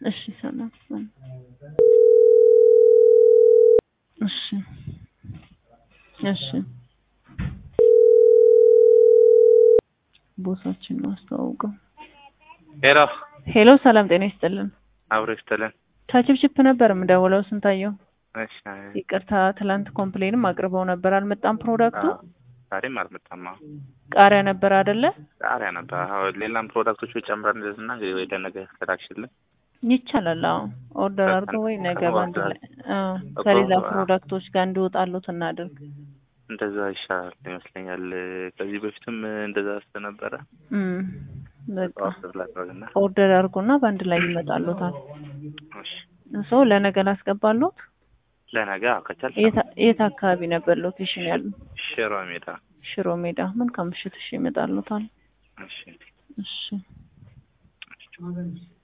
እሺ ሰላም ሰላም። እሺ እሺ ቦታችን ነው አስተዋውቀው። ሄሎ ሄሎ ሰላም ጤና ይስጥልን። አብሮ ይስጥልን። ከችፕችፕ ነበር የምደውለው ስንታየው። እሺ ይቅርታ ትላንት ኮምፕሌንም አቅርበው ነበር አልመጣም ፕሮዳክቱ። አዎ፣ ዛሬም አልመጣም። አዎ፣ ቃሪያ ነበር አይደለ? ቃሪያ ነበር። አዎ፣ ሌላም ፕሮዳክቶች ጨምረን እንደዚህና እንግዲህ ወይ ለነገ ተላክሽልን። ይቻላል። አዎ ኦርደር አድርገው ወይ ነገ ባንድ ላይ አዎ፣ ከሌላ ፕሮዳክቶች ጋር እንዲወጣሉት እናድርግ። እንደዛ ይሻላል ይመስለኛል። ከዚህ በፊትም እንደዛ ስለነበረ እም በቃ ጠዋት ላድርግና ኦርደር አድርጎና በአንድ ላይ ይመጣሉታል። እሺ፣ ሰው ለነገ ላስገባሉት። ለነገ አዎ፣ ከቻልሽ የት- የት አካባቢ ነበር ሎኬሽን ያሉ? ሽሮ ሜዳ። ሽሮ ሜዳ። ምን ከምሽት እሺ ይመጣሉታል። እሺ እሺ